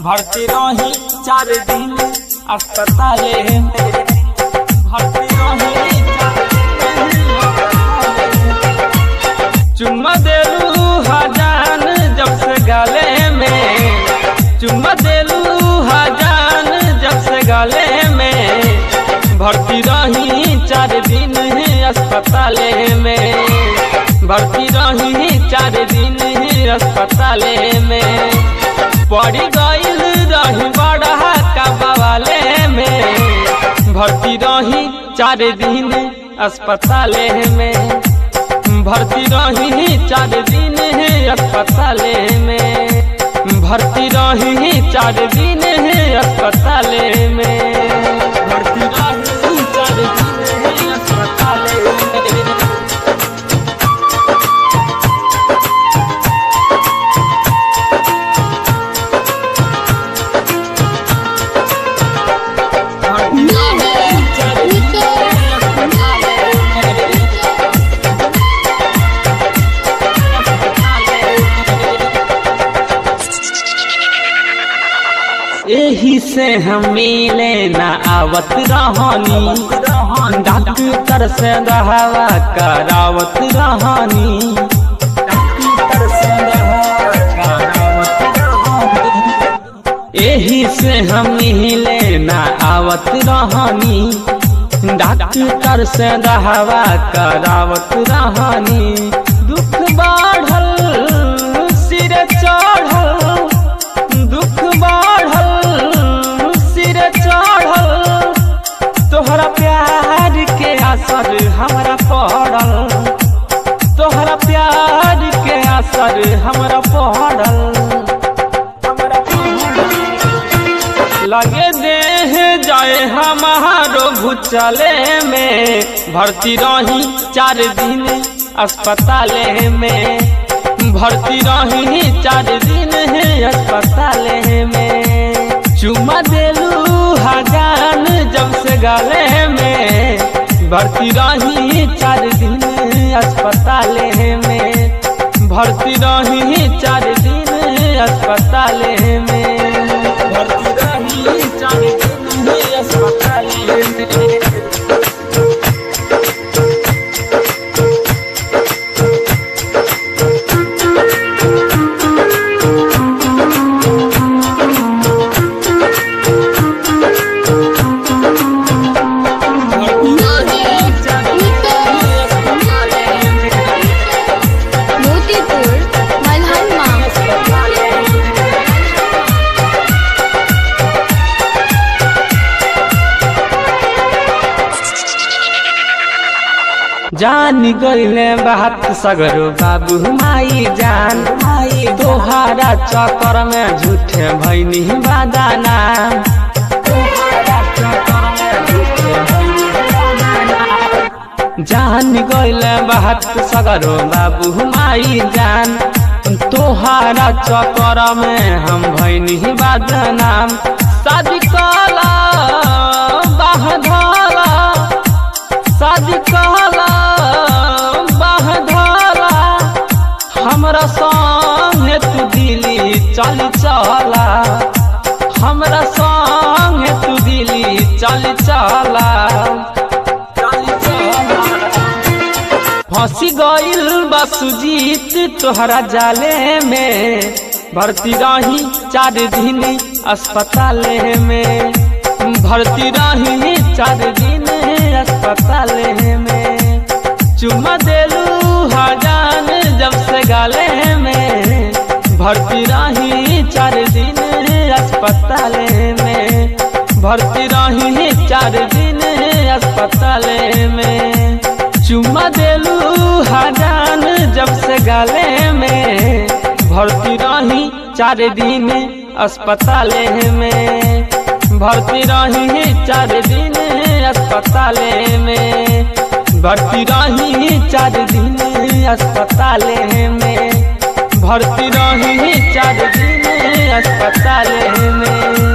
भर्ती रही चार दिन अस्पताले में भर्ती रही चार दिन चुम्मा देलू हजान जब से गले में चुम्मा देलू हजान जब से गले में भर्ती रही चार दिन अस्पताले में भर्ती रही चार दिन अस्पताले में पड़ी गईल रही बड़ा कबाले में भर्ती रही चार दिन अस्पताले में भर्ती रही चार दिन अस्पताले में भर्ती रही चार दिन अस्पताले में भर्ती रही चार दिन अस्पताले में एही से हम मिले न आवत रहनी डॉक्टर से दवा करावत रहनी डॉक्टर से दवा करावत रहनी। एही से हम मिले न आवत रहनी डॉक्टर से दवा करावत रहनी दुख बढ़ल सिर चढ़ल दुख बढ़ल सिर चढ़ल तोहरा प्यार के असर हमरा पड़ल तोहरा प्यार के असर हमरा पड़ल लगे देह जाए हमारो भूचले में भर्ती रही चार दिन अस्पताले में भर्ती रही चार दिन अस्पताले में चुमा देलू हजान जब से गले में भर्ती रही चार दिन अस्पताले में भर्ती रही चार दिन अस्पताले में भर्ती रही चार दिन अस्पताले में मोतीपुर मलहनमा जान गईले बात सगरो बाबू माई जान माई तोहारा चक्कर में झूठे भैनी बादाना तोहारा चक्कर में झूठे भैनी बादाना। जान गईले बात सगरो बाबू माई जान तोहारा चक्कर में हम भैनी बादनाम शादी कला बाह धला शादी कहला बाह धला हमरा संगे तू दिली चल चला हमरा संगे तू दिली चल चला फंसी गईल बसुजीत तोहरा जाले में भर्ती रही चार दिन अस्पताले में भर्ती रही चार दिन अस्पताले में चुम्मा देलू हजान जब से गाले में भर्ती रही चार दिन अस्पताले में भर्ती रही चार दिन अस्पताले में चुम्मा देलू हजान जब से गाले में भर्ती रही चार दिन अस्पताले में भर्ती रही चार दिन अस्पताले में भर्ती रही चार दिन अस्पताले में भर्ती रही चार दिन अस्पताले में